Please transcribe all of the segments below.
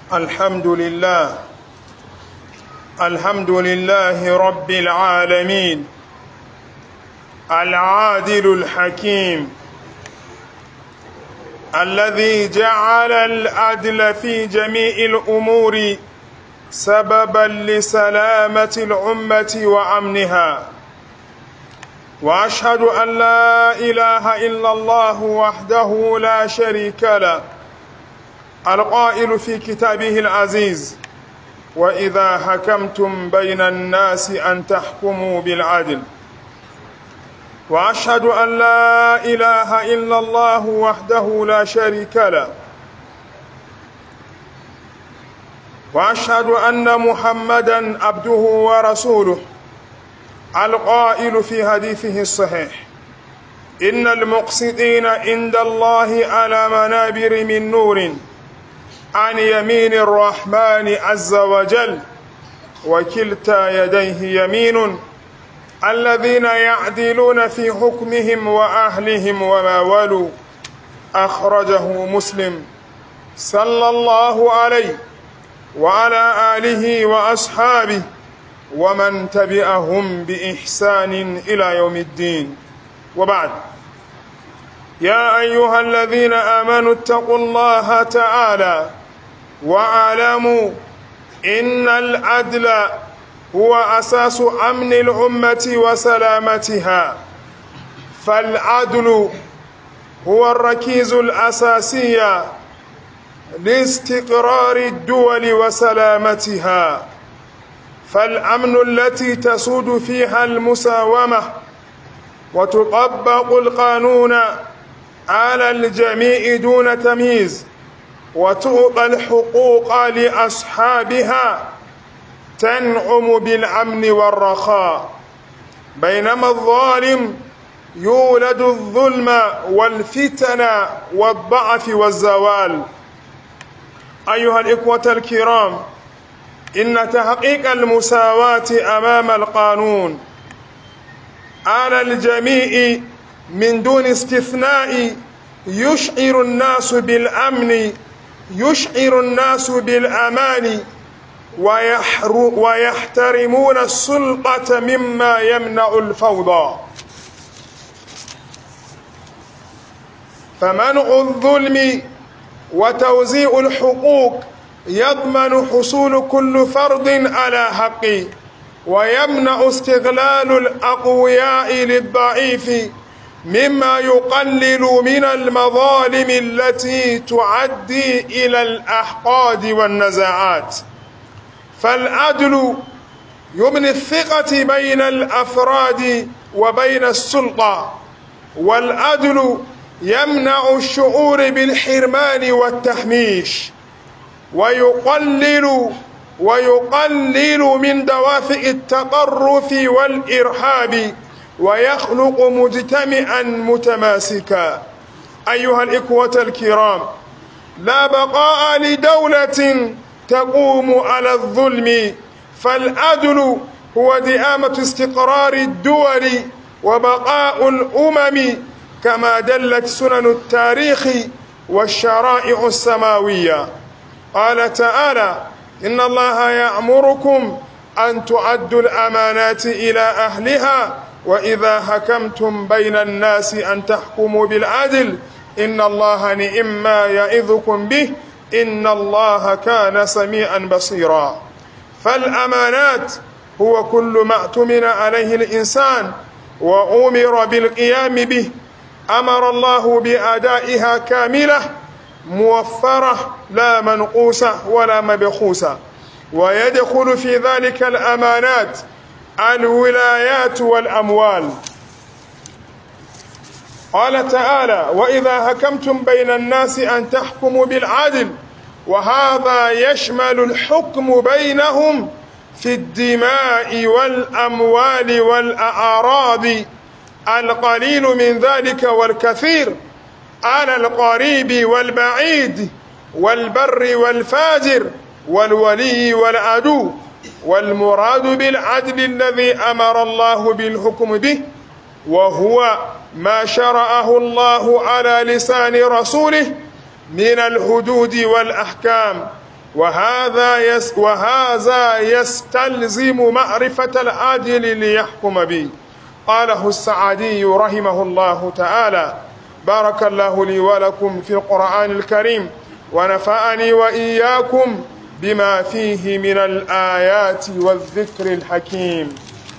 الحمد لله الحمد لله رب العالمين العادل الحكيم الذي جعل العدل في جميع الأمور سببا لسلامة الأمة وأمنها وأشهد أن لا إله إلا الله وحده لا شريك له القائل في كتابه العزيز وإذا حكمتم بين الناس أن تحكموا بالعدل وأشهد أن لا إله إلا الله وحده لا شريك له وأشهد أن محمدا عبده ورسوله القائل في حديثه الصحيح إن المقسطين عند الله على منابر من نور عن يمين الرحمن عز وجل وكلتا يديه يمين الذين يعدلون في حكمهم وأهلهم وما ولوا أخرجه مسلم صلى الله عليه وعلى آله وأصحابه ومن تبعهم بإحسان إلى يوم الدين وبعد يا أيها الذين آمنوا اتقوا الله تعالى واعلموا إن العدل هو أساس أمن الأمة وسلامتها فالعدل هو الركيز الأساسي لاستقرار الدول وسلامتها فالأمن التي تسود فيها المساومة وتطبق القانون على الجميع دون تمييز وتعطى الحقوق لأصحابها تنعم بالأمن والرخاء بينما الظالم يولد الظلم والفتن والضعف والزوال أيها الإخوة الكرام إن تحقيق المساواة أمام القانون على الجميع من دون استثناء يشعر الناس بالأمن يشعر الناس بالأمان ويحترمون السلطة مما يمنع الفوضى فمنع الظلم وتوزيع الحقوق يضمن حصول كل فرد على حقه ويمنع استغلال الأقوياء للضعيف مما يقلل من المظالم التي تعدي إلى الأحقاد والنزاعات فالعدل يبني الثقة بين الأفراد وبين السلطة والعدل يمنع الشعور بالحرمان والتحميش ويقلل ويقلل من دوافع التطرف والإرهاب ويخلق مجتمعا متماسكا أيها الإخوة الكرام لا بقاء لدولة تقوم على الظلم فالعدل هو دئامة استقرار الدول وبقاء الأمم كما دلت سنن التاريخ والشرائع السماوية قال تعالى إن الله يأمركم أن تعدوا الأمانات إلى أهلها وإذا حكمتم بين الناس أن تحكموا بالعدل إن الله نئم ما يعظكم به إن الله كان سميعا بصيرا فالأمانات هو كل ما اؤتمن عليه الإنسان وأمر بالقيام به أمر الله بأدائها كاملة موفرة لا منقوسة ولا مبخوسة ويدخل في ذلك الأمانات الولايات والأموال قال تعالى وإذا حكمتم بين الناس أن تحكموا بالعدل وهذا يشمل الحكم بينهم في الدماء والأموال والأعراض القليل من ذلك والكثير على القريب والبعيد والبر والفاجر والولي والعدو والمراد بالعدل الذي أمر الله بالحكم به وهو ما شرعه الله على لسان رسوله من الحدود والأحكام وهذا يس وهذا يستلزم معرفة العادل ليحكم به قاله السعدي رحمه الله تعالى بارك الله لي ولكم في القرآن الكريم ونفعني وإياكم بما فيه من الآيات والذكر الحكيم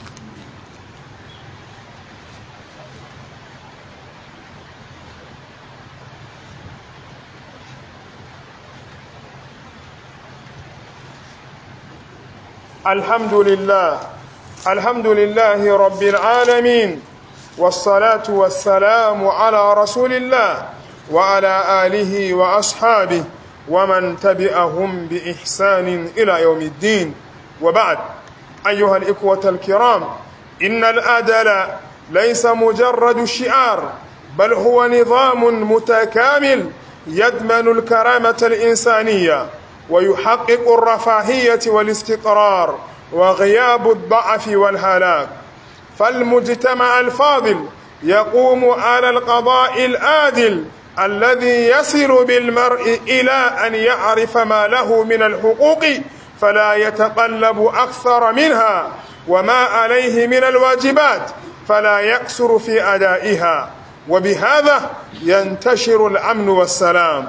الحمد لله الحمد لله رب العالمين والصلاة والسلام على رسول الله وعلى آله وأصحابه ومن تبعهم بإحسان إلى يوم الدين وبعد أيها الإخوة الكرام إن الأدل ليس مجرد شعار بل هو نظام متكامل يدمن الكرامة الإنسانية ويحقق الرفاهية والاستقرار وغياب الضعف والهلاك فالمجتمع الفاضل يقوم على القضاء الآدل الذي يصل بالمرء إلى أن يعرف ما له من الحقوق فلا يتقلب أكثر منها وما عليه من الواجبات فلا يقصر في أدائها وبهذا ينتشر الأمن والسلام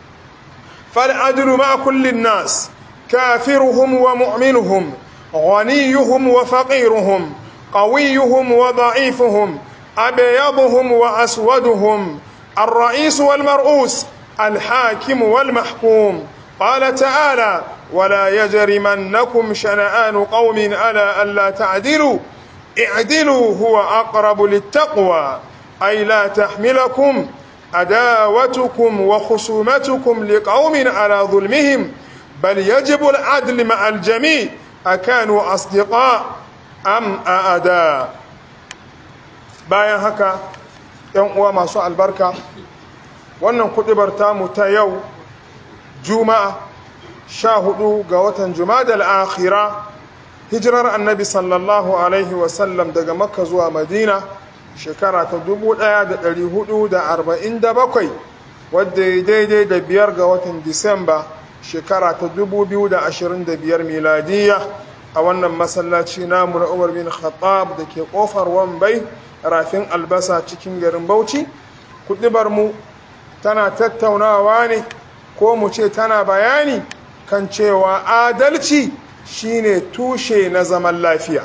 فالعدل مع كل الناس كافرهم ومؤمنهم غنيهم وفقيرهم قويهم وضعيفهم أبيضهم وأسودهم الرئيس والمرؤوس الحاكم والمحكوم قال تعالى ولا يجرمنكم شنآن قوم ألا ألا تعدلوا اعدلوا هو أقرب للتقوى أي لا تحملكم عداوتكم وخصومتكم لقوم على ظلمهم بل يجب العدل مع الجميع أكانوا أصدقاء أم أعداء bayan haka ‘yan uwa masu albarka wannan kuɗibar tamu ta yau juma'a sha hudu ga watan jumadal akhira hijirar annabi sallallahu alaihi wasallam daga makka zuwa madina shekara ta 1447 wadda ya daidai da biyar ga watan disamba shekara ta 2025 miladiya a wannan masallaci namu na umar bin khattab da ke kofar wambai rafin albasa cikin garin bauchi kudibar mu tana tattaunawa ne ko mu ce tana bayani kan cewa adalci shine tushe na zaman lafiya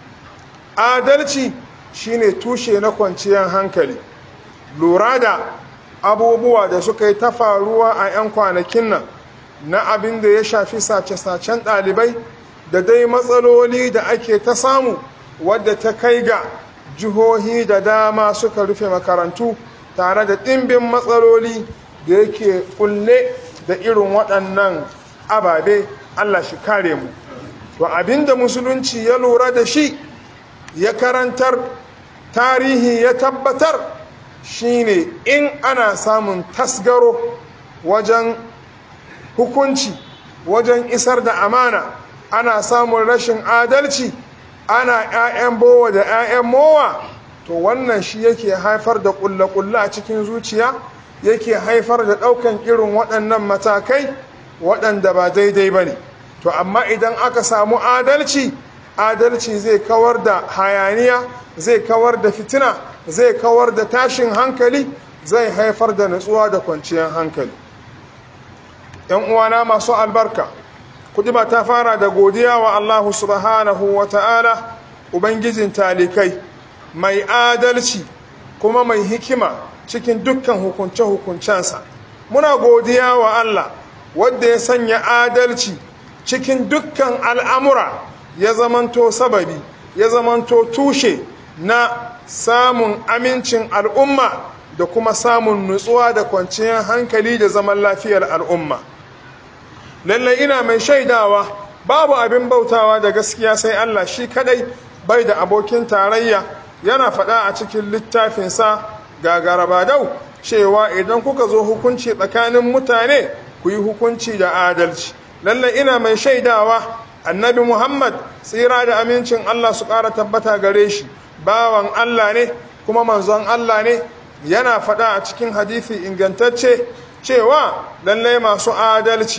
adalci shine tushe na kwanciyar hankali lura da abubuwa da suka yi ta faruwa a 'yan kwanakin nan na abin da ya shafi sace-sacen ɗalibai da dai matsaloli da ake ta samu wadda ta kai ga jihohi da dama suka rufe makarantu tare da ɗimbin matsaloli da yake kulle da irin waɗannan ababe allah shi kare mu to abinda musulunci ya lura da shi ya karantar tarihi ya tabbatar shine in ana samun tasgaro wajen hukunci wajen isar da amana ana samun rashin adalci ana 'ya'yan bowa da 'ya'yan mowa to wannan shi yake haifar da kulle-kulle a cikin zuciya yake haifar da ɗaukan irin waɗannan matakai waɗanda ba daidai ba ne to amma idan aka samu adalci adalci zai kawar da hayaniya zai kawar da fitina zai kawar da tashin hankali zai haifar da nutsuwa da kwanciyar hankali ‘yan uwana masu albarka kudi ba ta fara da godiya wa Allah subhanahu wa ta'ala ubangijin talikai mai adalci kuma mai hikima cikin dukkan hukunce-hukuncensa muna godiya wa Allah wadda ya sanya adalci cikin dukkan al'amura ya zamanto sababi ya zamanto tushe na samun amincin al'umma da kuma samun nutsuwa da kwanciyar hankali da zaman lafiyar al'umma lallai ina mai shaidawa babu abin bautawa da gaskiya sai Allah shi kadai bai da abokin tarayya yana faɗa a cikin littafinsa ga garabadau cewa idan kuka zo hukunci tsakanin mutane ku yi hukunci da adalci lallai ina mai shaidawa annabi muhammad tsira da amincin allah su ƙara tabbata gare shi bawan allah ne kuma manzon allah ne yana faɗa a cikin hadithi ingantacce cewa lallai masu adalci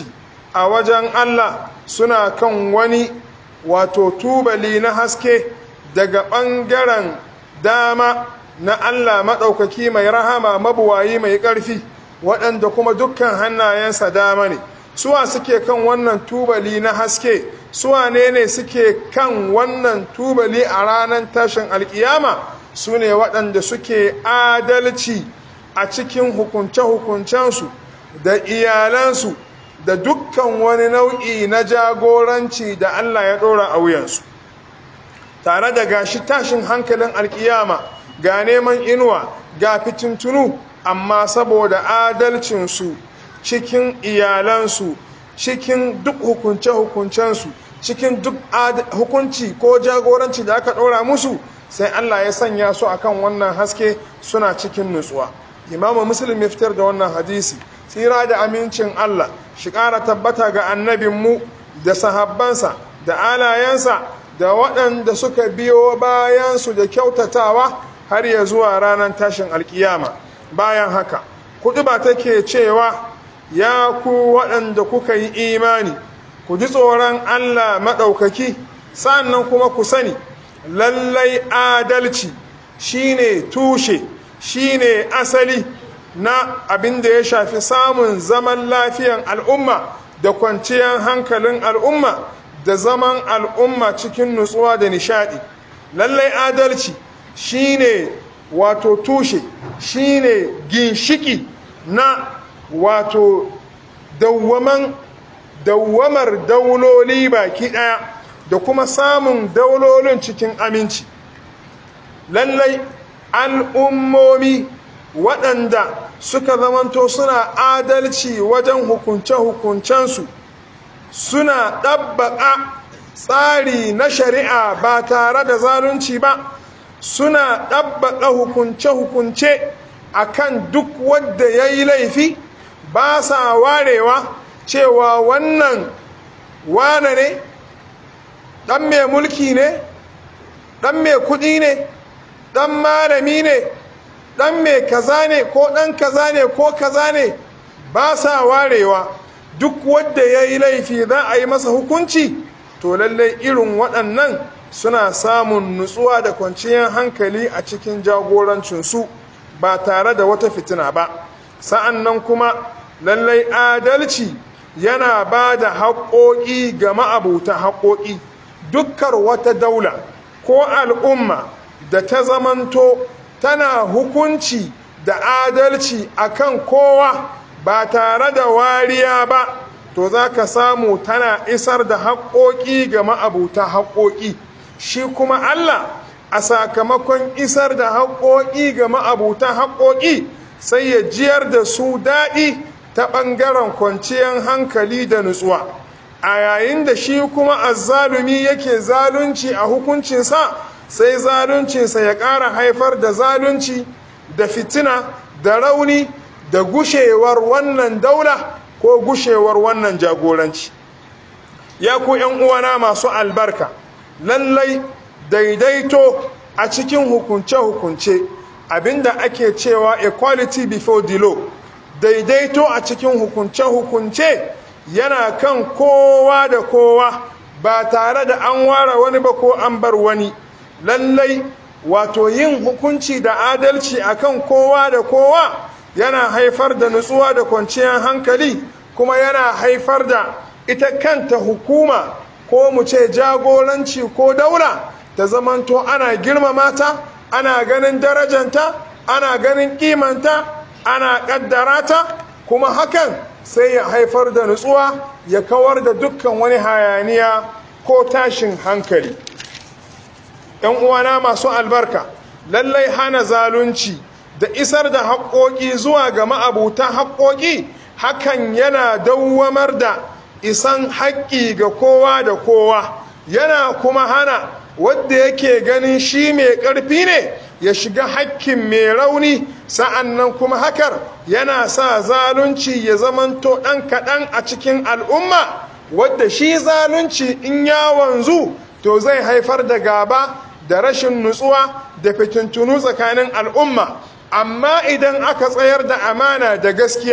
a wajen Allah suna kan wani wato tubali na haske daga ɓangaren dama na Allah maɗaukaki mai rahama mabuwayi mai ƙarfi waɗanda kuma dukkan hannayensa dama ne suwa suke kan wannan tubali na haske suwa ne ne suke kan wannan tubali a ranar tashin alkiyama su ne waɗanda suke adalci a cikin hukunce-hukuncensu da iyalansu da dukkan wani nau'i na jagoranci da Allah ya ɗora a wuyansu tare da gashi tashin hankalin alkiyama ga neman inuwa ga fitintunu amma saboda adalcinsu cikin iyalansu cikin duk hukunce-hukuncensu cikin duk hukunci ko jagoranci da aka ɗora musu sai Allah ya sanya su akan wannan haske suna cikin nutsuwa imamu muslim ya fitar da wannan hadisi tsira da amincin Allah shi ƙara tabbata ga annabinmu da sahabbansa da alayensa da waɗanda suka biyo bayansu da kyautatawa har ya zuwa ranar tashin alkiyama bayan haka kuɗi ba take cewa ya ku waɗanda kuka yi imani ku ji tsoron Allah maɗaukaki sannan kuma ku sani lallai adalci shine tushe shine asali na abin da ya shafi samun zaman lafiyan al'umma da kwanciyar hankalin al'umma da zaman al'umma cikin nutsuwa da nishadi lallai adalci shine wato tushe shine ginshiki na wato dawwaman dawwamar dauloli baki daya da kuma samun daulolin cikin aminci lallai al'ummomi waɗanda suka zamanto suna adalci wajen hukunce-hukuncensu suna ɗabbaƙa tsari na shari'a ba tare da zalunci ba suna ɗabbaƙa hukunce-hukunce a kan duk wadda ya yi laifi ba sa warewa cewa wannan wane ne ɗan mai mulki ne ɗan mai kuɗi ne ɗan malami ne ɗan mai kaza ne ko ɗan kaza ne ko kaza ne ba sa warewa duk wadda ya yi laifi za a yi masa hukunci to lallai irin waɗannan suna samun nutsuwa da kwanciyar hankali a cikin jagorancinsu ba tare da wata fitina ba sa'an nan kuma lallai adalci yana ba da haƙoƙi ga ma'abuta haƙoƙi dukkar wata daula ko al'umma da ta zamanto tana hukunci da adalci akan kowa ba tare da wariya ba to za ka samu tana isar da haƙoƙi ga ma'abuta haƙoƙi shi kuma Allah a sakamakon isar da haƙoƙi ga ma'abuta haƙoƙi sai ya jiyar da su daɗi ta ɓangaren kwanciyar hankali da nutsuwa a yayin da shi kuma azzalumi yake zalunci a hukuncinsa sai zaluncinsa ya ƙara haifar da zalunci da fitina da rauni da gushewar wannan daula ko gushewar wannan jagoranci ya ku uwana masu albarka lallai daidaito a cikin hukunce-hukunce abinda ake cewa equality before the law daidaito a cikin hukunce-hukunce yana kan kowa da kowa ba tare da an ware wani ba ko an bar wani lallai wato yin hukunci da adalci akan kowa da kowa yana haifar da nutsuwa da kwanciyar hankali kuma yana haifar da ita kanta hukuma ko mu ce jagoranci ko daula ta zamanto ana girmama ta ana ganin darajanta ana ganin kimanta ana kaddara ta kuma hakan sai ya haifar da nutsuwa ya kawar da dukkan wani hayaniya ko tashin hankali ‘yan uwana masu albarka lallai hana zalunci da isar da haƙoƙi zuwa ga ma'abuta haƙoƙi hakan yana dawwamar da isan haƙƙi ga kowa da kowa yana kuma hana wadda yake ganin shi mai ƙarfi ne ya shiga haƙƙin mai rauni sa'an nan kuma hakar yana sa zalunci ya zamanto ɗan kaɗan a cikin al'umma wadda shi zalunci in ya wanzu to zai haifar da gaba da rashin nutsuwa da fitintunu tsakanin al'umma amma idan aka tsayar da amana da gaskiya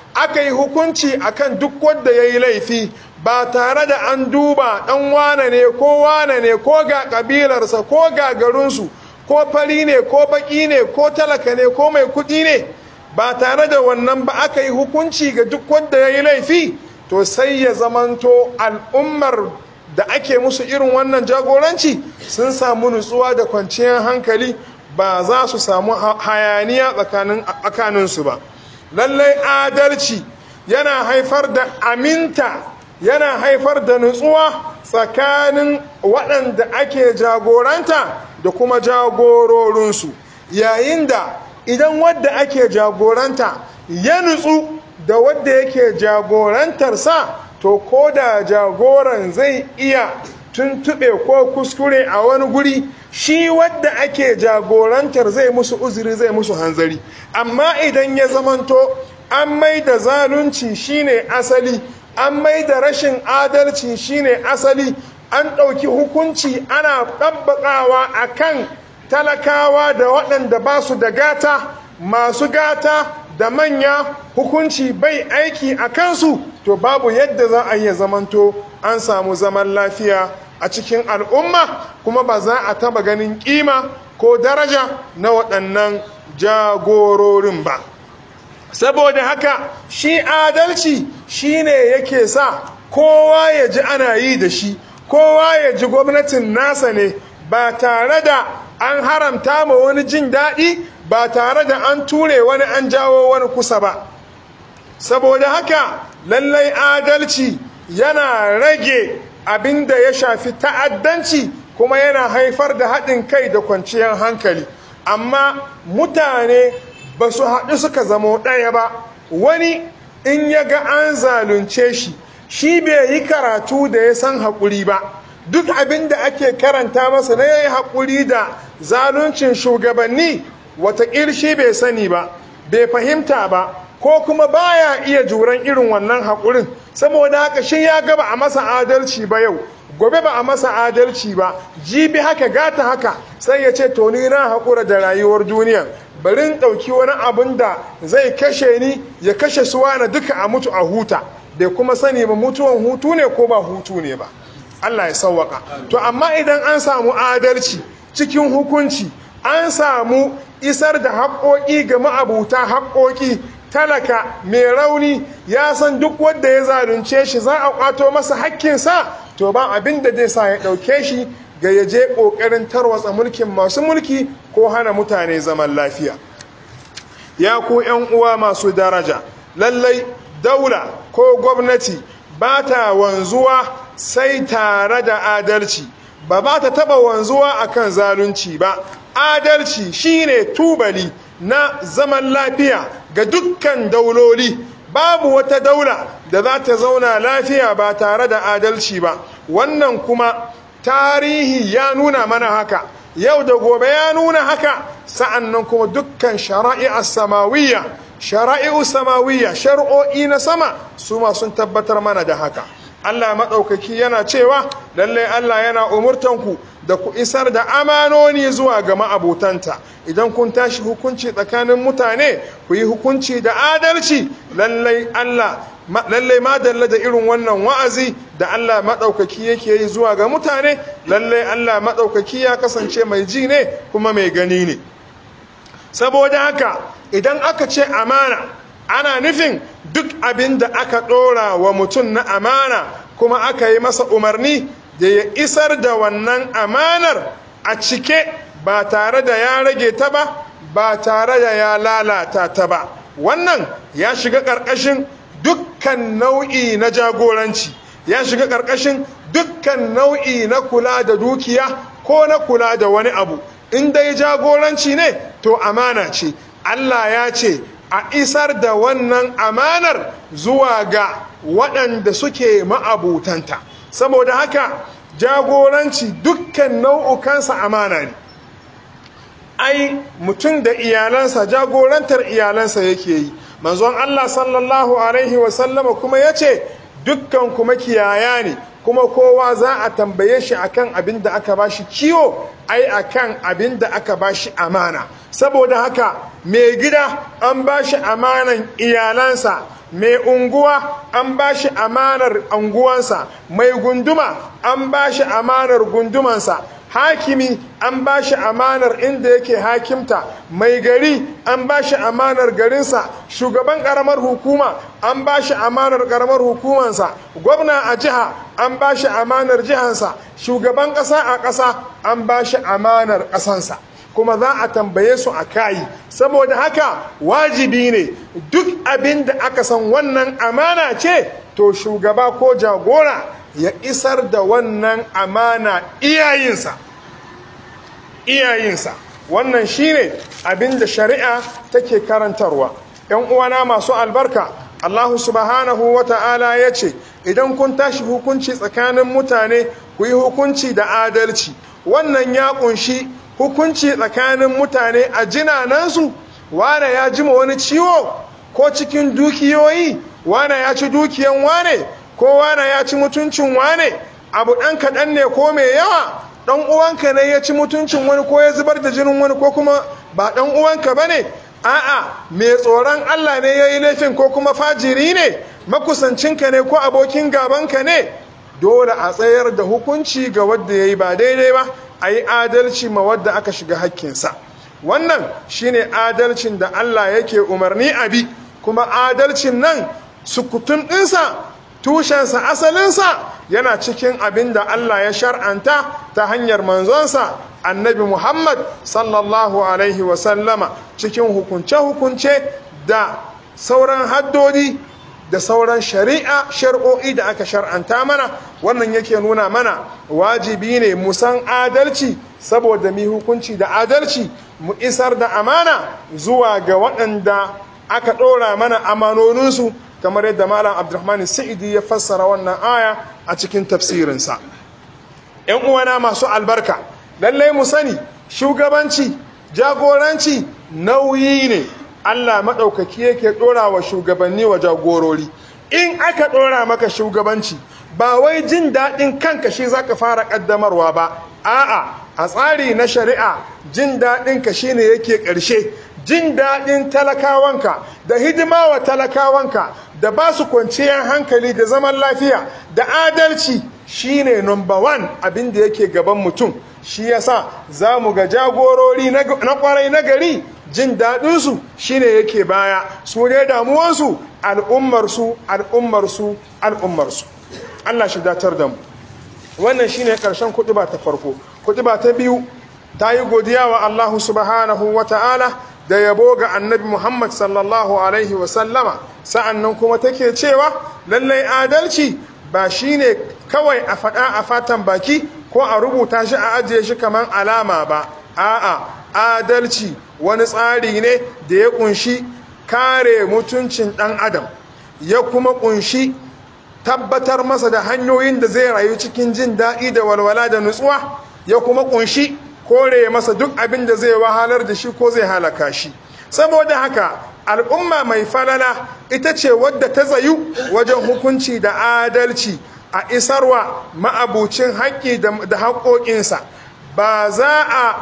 aka yi hukunci akan duk wanda ya yi laifi ba tare da an duba ɗan wane ne ko wane ne ko ga ƙabilarsa ko ga garinsu ko fari ne ko baƙi ne ko talaka ne ko mai kuɗi ne ba tare da wannan ba aka yi hukunci ga duk wanda ya yi laifi to sai ya zamanto al'ummar da ake musu irin wannan jagoranci sun samu nutsuwa da kwanciyar hankali ba za su samu hayaniya tsakaninsu ba lallai adalci yana haifar da aminta yana haifar da nutsuwa tsakanin waɗanda ake jagoranta da kuma jagororinsu yayin da idan wadda ake jagoranta ya nutsu da wadda yake jagorantarsa to ko da jagoran zai iya tuntuɓe ko kuskure a wani guri shi wadda ake jagorantar zai musu uzuri zai musu hanzari amma idan ya zamanto an mai da zalunci shine asali an mai da rashin adalci shine asali an ɗauki hukunci ana ɗabbaƙawa a kan talakawa da waɗanda ba su da gata masu gata da manya hukunci bai aiki a kansu to babu yadda za a iya zamanto an samu zaman lafiya a cikin al'umma kuma ba za a taba ganin kima ko daraja na waɗannan jagororin ba saboda haka shi adalci shine yake sa kowa ya ji ana yi da shi kowa ya ji gwamnatin nasa ne ba tare da an haramta ma wani jin daɗi ba tare da an ture wani an jawo wani kusa ba saboda haka lallai adalci yana rage abin da ya shafi ta'addanci kuma yana haifar da haɗin kai da kwanciyar hankali amma mutane ba su haɗu suka zamo ɗaya ba wani in ya ga an zalunce shi shi bai yi karatu da ya san haƙuri ba duk abin da ake karanta masa na yayi haƙuri da zaluncin shugabanni wata shi bai sani ba bai fahimta ba ko kuma baya iya juran irin wannan haƙurin saboda haka shi ya gaba a masa adalci ba yau gobe ba a masa adalci ba jibi haka gata haka sai ya ce to ni na haƙura da rayuwar duniya bari in ɗauki wani abin da zai kashe ni ya kashe suwa na duka a mutu a huta bai kuma sani ba mutuwan hutu ne ko ba hutu ne ba Allah ya sauwaka to amma idan an samu adalci cikin hukunci an samu isar da haƙoƙi ga ma'abuta haƙoƙi talaka mai rauni ya san duk wanda ya zalunce shi za a ƙwato masa hakkinsa to ba abin da zai sa ya ɗauke shi ga ya je ƙoƙarin tarwatsa mulkin masu mulki ko hana mutane zaman lafiya ya ku ‘yan uwa masu daraja lallai daula ko gwamnati ba ta wanzuwa sai tare da adalci ba ba ta taba wanzuwa akan zalunci ba adalci shine tubali na zaman lafiya ga dukkan dauloli babu wata daula da za ta zauna lafiya ba tare da adalci ba wannan kuma tarihi ya nuna mana haka yau da gobe ya nuna haka sa'annan kuma dukkan shara'i'ar samawiyya shara'i'u samawiyya shar'o'i na sama su ma sun tabbatar mana da haka Allah maɗaukaki yana cewa lallai Allah yana umurtanku da ku isar da amanoni zuwa ga ma'abotanta idan kun tashi hukunci tsakanin mutane ku yi hukunci da adalci lallai Allah lallai madalla da irin wannan wa'azi da Allah maɗaukaki yake yi zuwa ga mutane lallai Allah maɗaukaki ya kasance mai ji ne kuma mai gani ne saboda haka idan aka ce amana ana nufin duk abin da aka ɗora wa mutum na amana kuma aka yi masa umarni da ya isar da wannan amanar a cike ba tare da ya rage ta ba ba tare da ya lalata ta ba wannan ya shiga ƙarƙashin dukkan nau'i na jagoranci ya shiga ƙarƙashin dukkan nau'i na kula da dukiya ko na kula da wani abu in dai jagoranci ne to amana ce Allah ya ce a isar da wannan amanar zuwa ga waɗanda suke ma'abutanta saboda haka jagoranci dukkan nau'ukansa amana ne ai mutum da iyalansa jagorantar iyalansa yake yi manzon Allah sallallahu alaihi wasallama kuma ya ce dukkan kuma kiyaya ne kuma kowa za a tambaye shi akan abin da aka bashi kiwo ai akan abin da aka bashi amana saboda haka mai gida an bashi amanan iyalansa mai unguwa an ba shi amanar unguwansa mai gunduma an ba shi amanar gundumansa hakimi an ba shi amanar inda yake hakimta mai gari an ba shi amanar garinsa shugaban karamar hukuma an ba shi amanar karamar hukumansa gwamna a jiha an ba shi amanar jihansa shugaban ƙasa a ƙasa an ba shi amanar ƙasansa kuma za a tambaye su a kayi saboda haka wajibi ne duk abin da aka san wannan amana ce to shugaba ko jagora ya isar da wannan amana iyayinsa iyayinsa wannan shine abin da shari'a take karantarwa ‘yan uwana masu albarka Allah subhanahu wa ta'ala ya ce idan kun tashi hukunci tsakanin mutane ku yi hukunci da adalci wannan ya kunshi hukunci tsakanin mutane a jinanansu wane ya jima wani ciwo ko cikin dukiyoyi wane ya ci dukiyan wane ko wane ya ci mutuncin wane abu ɗan kaɗan ne ko mai yawa ɗan uwanka ne ya ci mutuncin wani ko ya zubar da jinin wani ko kuma ba ɗan uwanka ba ne a'a mai tsoron Allah ne ya yi laifin ko kuma fajiri ne makusancinka ne ko abokin gabanka ne dole a tsayar da hukunci ga wadda ya yi ba daidai ba a yi adalci ma wadda aka shiga hakkinsa wannan shine adalcin da Allah yake umarni a bi kuma adalcin nan sukutun ɗinsa tushensa asalinsa yana cikin abin da Allah ya shar'anta ta hanyar manzonsa annabi Muhammad sallallahu alaihi wasallama cikin hukunce-hukunce da sauran haddodi da sauran shari'a shari'o'i da aka shar'anta mana wannan yake nuna mana wajibi ne mu san adalci saboda mu hukunci da adalci mu isar da amana zuwa ga waɗanda aka ɗora mana amanoninsu kamar yadda malam abdulrahman sa'idi ya fassara wannan aya a cikin tafsirinsa ‘yan uwana masu albarka lallai mu sani shugabanci jagoranci nauyi ne Allah maɗaukaki yake ɗora wa shugabanni wa jagorori in aka ɗora maka shugabanci ba wai jin daɗin kanka shi za ka fara ƙaddamarwa ba a'a a tsari na shari'a jin daɗin ka shi ne yake ƙarshe jin daɗin talakawanka da hidima wa talakawanka da ba su kwanciyar hankali da zaman lafiya da adalci shine number one abin da yake gaban mutum shi yasa za mu ga jagorori na kwarai na gari jin daɗinsu shine yake baya su ne damuwansu al'ummarsu al'ummarsu al'ummarsu Allah shi datar da mu wannan shine ƙarshen kuɗuba ta farko kuɗuba ta biyu ta yi godiya wa Allah subhanahu wa ta'ala da yabo ga annabi Muhammad sallallahu alaihi wasallama sa'annan kuma take cewa lallai adalci ba shine kawai a faɗa a fatan baki ko a rubuta shi a ajiye shi kamar alama ba a'a adalci wani tsari ne da ya kunshi kare mutuncin ɗan adam ya kuma kunshi tabbatar masa da hanyoyin da zai rayu cikin jin daɗi da walwala da nutsuwa ya kuma kunshi kore masa duk abin da zai wahalar da shi ko zai halaka shi saboda haka al'umma mai falala ita ce wadda ta tsayu wajen hukunci da adalci a isarwa ma'abucin haƙƙi da haƙoƙinsa ba za a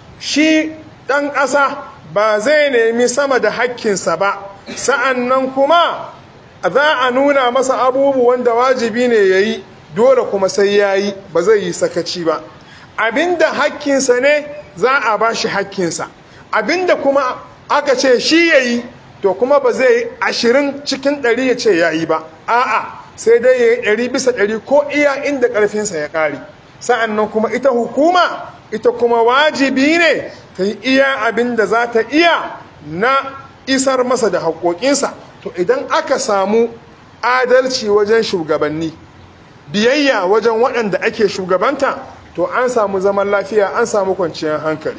shi ɗan ƙasa ba zai nemi sama da haƙƙinsa ba sa'an nan kuma za a nuna masa abubuwan da wajibi ne ya yi dole kuma sai ya yi ba zai yi sakaci ba abinda hakkinsa ne za a ba shi hakkinsa abinda kuma aka ce shi ya yi to kuma ba zai yi ashirin cikin ɗari ya ce ya yi ba a'a sai dai ya yi ɗari bisa ɗari ko iya inda ƙarfinsa ya ƙare sa'an nan kuma ita hukuma ita kuma wajibi ne ta yi iya abin da za ta iya na isar masa da haƙoƙinsa to idan aka samu adalci wajen shugabanni biyayya wajen waɗanda ake shugabanta to an samu zaman lafiya an samu kwanciyar hankali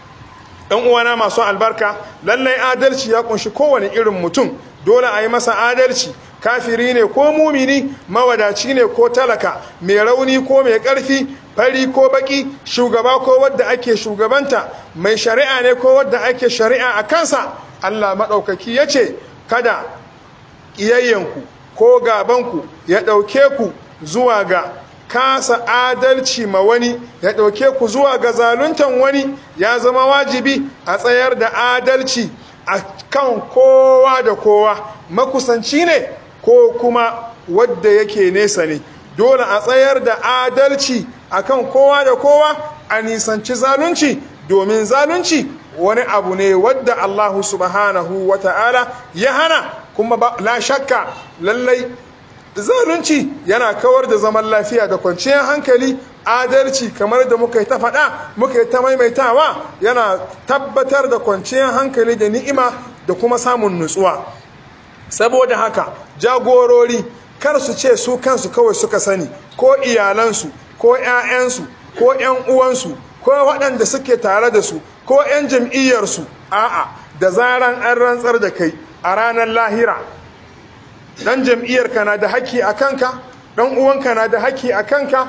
ɗan uwana masu albarka lallai adalci ya kunshi kowane irin mutum dole a yi masa adalci kafiri ne ko mumini mawadaci ne ko talaka mai rauni ko mai ƙarfi fari ko baki shugaba ko wadda ake shugabanta mai shari'a ne ko wadda ake shari'a a kansa allah maɗaukaki ya ce kada ƙiyayyanku ko gabanku ya ɗauke ku zuwa ga kasa adalci ma wani ya ɗauke ku zuwa ga zaluntan wani ya zama wajibi a tsayar da adalci a kan kowa da kowa makusanci ne ko kuma wadda yake nesa ne dole a tsayar da adalci akan kowa da kowa a nisanci zalunci domin zalunci wani abu ne wadda Allah subhanahu wa ta'ala ya hana kuma la shakka lallai zalunci yana kawar da zaman lafiya da kwanciyar hankali adalci kamar da muka yi ta faɗa muka yi ta maimaitawa yana tabbatar da kwanciyar hankali da ni'ima da kuma samun nutsuwa saboda haka jagorori kar su ce su kansu kawai suka sani ko iyalansu ko 'ya'yansu ko 'yan uwansu ko waɗanda suke tare da su ko 'yan jam'iyyarsu a'a da zaran an rantsar da kai a ranar lahira dan jam'iyyarka na da haƙƙi a kanka dan uwanka na da haƙƙi a kanka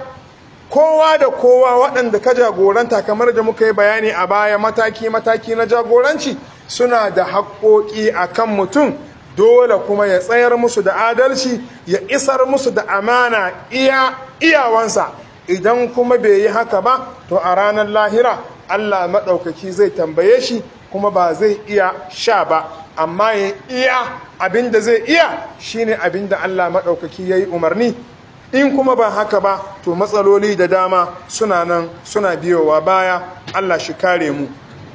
kowa da kowa waɗanda ka jagoranta kamar da muka yi bayani a baya mataki-mataki na jagoranci suna da haƙƙoƙi a kan mutum dole kuma ya tsayar musu da adalci ya isar musu da amana iya iyawansa idan kuma bai yi haka ba to a ranar lahira Allah maɗaukaki zai tambaye shi kuma ba zai iya sha ba amma ya iya abin da zai iya shine abin da Allah maɗaukaki ya yi umarni in kuma ba haka ba to matsaloli da dama suna nan suna biyowa baya Allah shi kare mu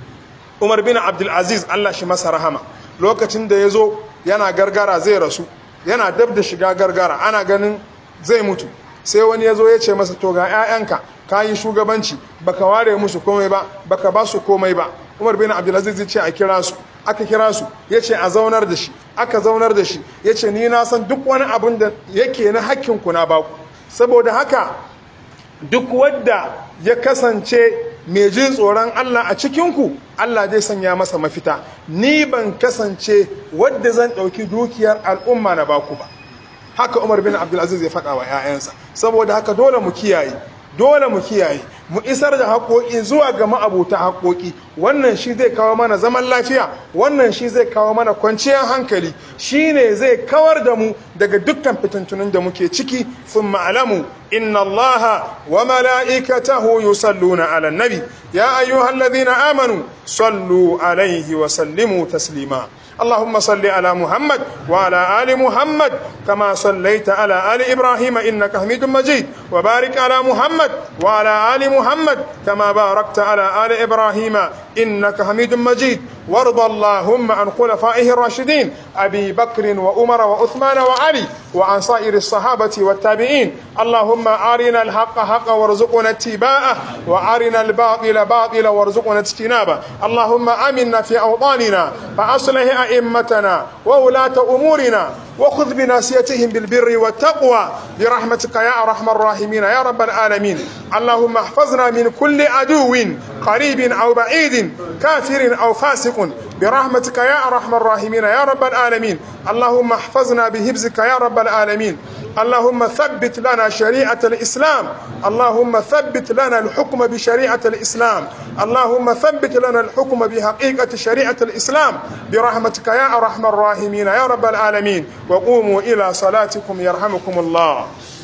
Umar bin Abdulaziz Allah shi masa rahama lokacin da ya zo yana gargara zai rasu yana dab da shiga gargara ana ganin zai mutu sai wani ya zo ya ce masa to ga 'ya'yanka ka yi shugabanci baka ware musu komai ba baka ba su komai ba umar bin abdulaziz ce a kira su aka kira su ya ce a zaunar da shi aka zaunar da shi ya ce ni na san duk wani abin da yake na hakkinku na baku saboda haka duk wadda ya kasance mai jin tsoron Allah a cikinku Allah zai sanya masa mafita ni ban kasance wadda zan ɗauki dukiyar al'umma na baku ba haka umar bin abdulaziz ya faɗa wa 'ya'yansa saboda haka dole mu kiyaye dole mu kiyaye mu isar da haƙoƙi zuwa ga ma'abuta haƙoƙi wannan shi zai kawo mana zaman lafiya wannan shi zai kawo mana kwanciyar hankali shi ne zai kawar da mu daga dukkan fitintunin da muke ciki sun ma'alamu inna allaha wa mala'ikatahu yusalluna ala nabi ya ayyuhal ladhina amanu sallu alaihi wa sallimu taslima اللهم صل على محمد وعلى آل محمد كما صليت على آل إبراهيم إنك حميد مجيد وبارك على محمد وعلى آل محمد كما باركت على آل إبراهيم إنك حميد مجيد وارض اللهم عن خلفائه الراشدين أبي بكر وأمر وعثمان وعلي وعن سائر الصحابة والتابعين اللهم أرنا الحق حقا وارزقنا اتباعه وأرنا الباطل باطلا وارزقنا اجتنابه اللهم آمنا في أوطاننا فأصلح أئمتنا وولاة أمورنا وخذ بناسيتهم بالبر والتقوى برحمتك يا أرحم الراحمين يا رب العالمين اللهم احفظنا من كل عدو قريب أو بعيد كافر أو فاسق برحمتك يا أرحم الراحمين يا رب العالمين اللهم احفظنا بهبزك يا رب العالمين اللهم ثبت لنا شريعة الإسلام اللهم ثبت لنا الحكم بشريعة الإسلام اللهم ثبت لنا الحكم بحقيقة شريعة الإسلام برحمتك يا أرحم الراحمين يا رب العالمين وقوموا إلى صلاتكم يرحمكم الله